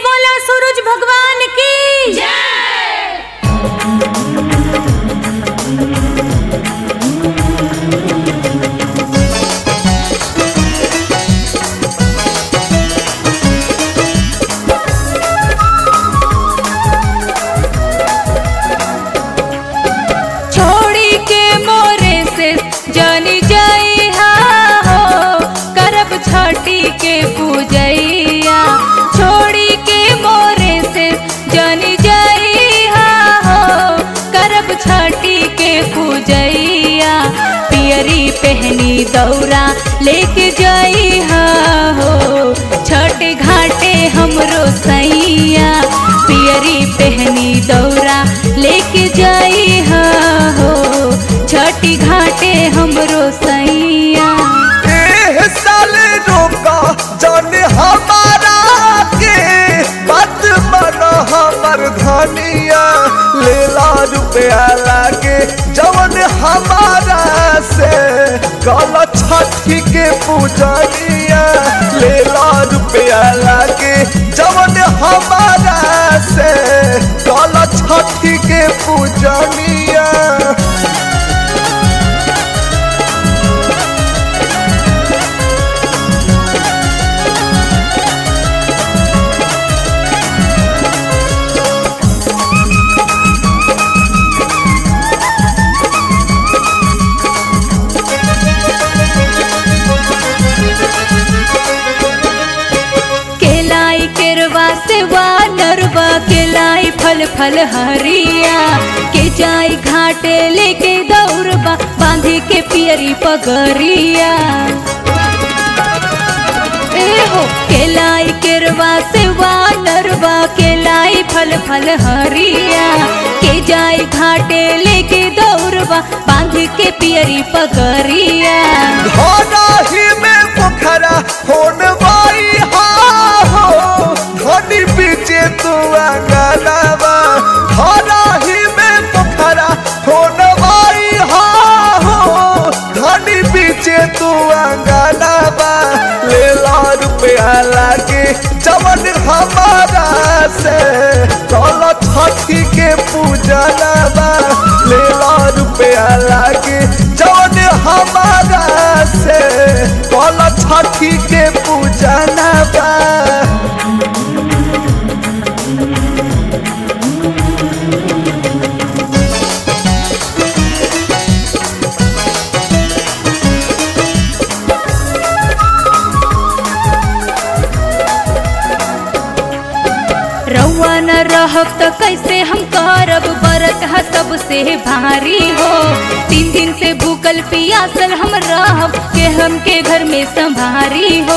बोला सूरज भगवान की छोड़ी के मोरे से जानी जाई हो करब छठी के पूजैया छोड़ी के मोरे से जानी जाई हो करब छठी के पूजैया पियरी पहनी दौरा लेके जाई हो छठ घाटे हमरो सैया पियरी पहनी दौरा लेके जाई हो छठी घाटे हमरो सैया एह साल रोका जाने हमारा के बात मन हमर धनिया लेला रुपया लागे जवन हमारा से गल छठी के पूजनिया लेला रुपया लागे जवन हमारा से गल छठी के पूजनिया केलाई केरवा से वा नरवा केलाई फल फल हरिया के जाई घाटे लेके दौड़बा बांधे के पियरी पगरिया ए हो केलाई केरवा से वा नरवा केलाई फल फल हरिया के जाई घाटे लेके दौड़बा बांध के पियरी पगरिया धनाही में पोखरा होन बाई हा हो धनी पीछे तू अंगनावा धनाही में पोखरा होन बाई हा हो धनी पीछे तू अंगनावा ले ला रुपया लागे जवन हमारा से कल छठी के पूजनवा ले ला रुपया लागे जवन हमारा से कल छठी के पूजनवा रउआ न रहब त कैसे हम करब बरत ह सबसे भारी हो तीन दिन से भूखल पियासल हम रहब के हमके घर में संभारी हो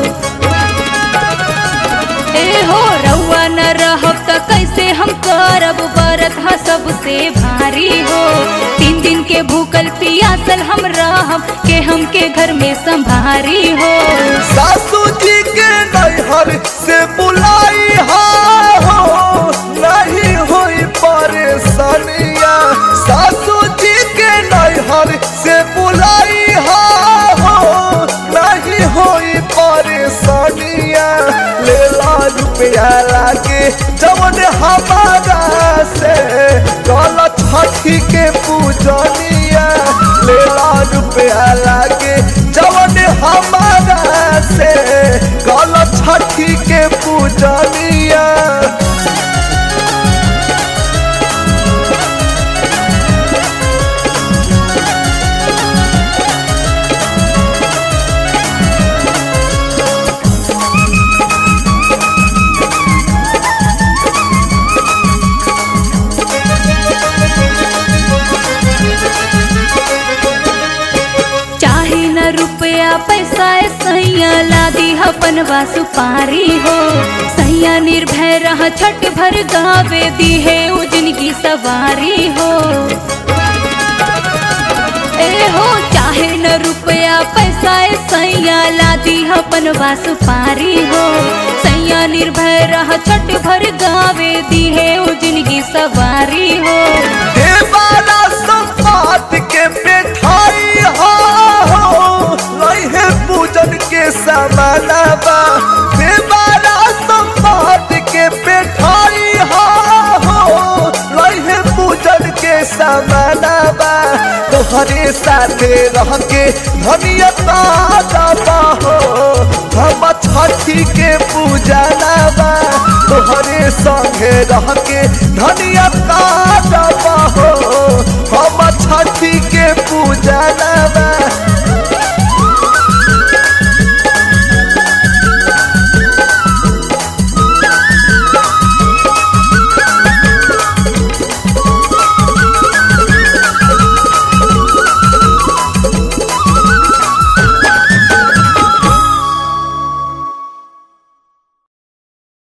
ए हो रउआ न रहब त कैसे हम करब बरत ह सबसे भारी हो तीन दिन के भूखल पियासल हम रहब के हमके घर में संभारी हो सासू जी के नैहर से बुलाई हा हो नहीं हुई परेशानिया सासू जी के नैहर से बुलाई हा हो नहीं हुई परेशानिया ले ला रुपया लागे जवन हमारा से कल छठी के पूजनिया ले ला रुपया लागे जवन हमारा से कल छठी के पूजनिया चाहे न रुपया पैसा ए सैया लादी अपन सुपारी हो सैया निर्भय रह छठ भर गावे दी है उजन की सवारी हो ए हो चाहे न रुपया पैसा ए सैया लादी अपन सुपारी हो सैया निर्भय रह छठ भर गावे दी है उजन की सवारी हो हे बाला संपात के मिठाई हो लइहे पूजन के समानवा हे बाला संपात के तोहरे साथे रह के धनिया ताजा हो हम छठी के पूजा बा तोहरे संगे रह के धनिया ताजा हो हम छठी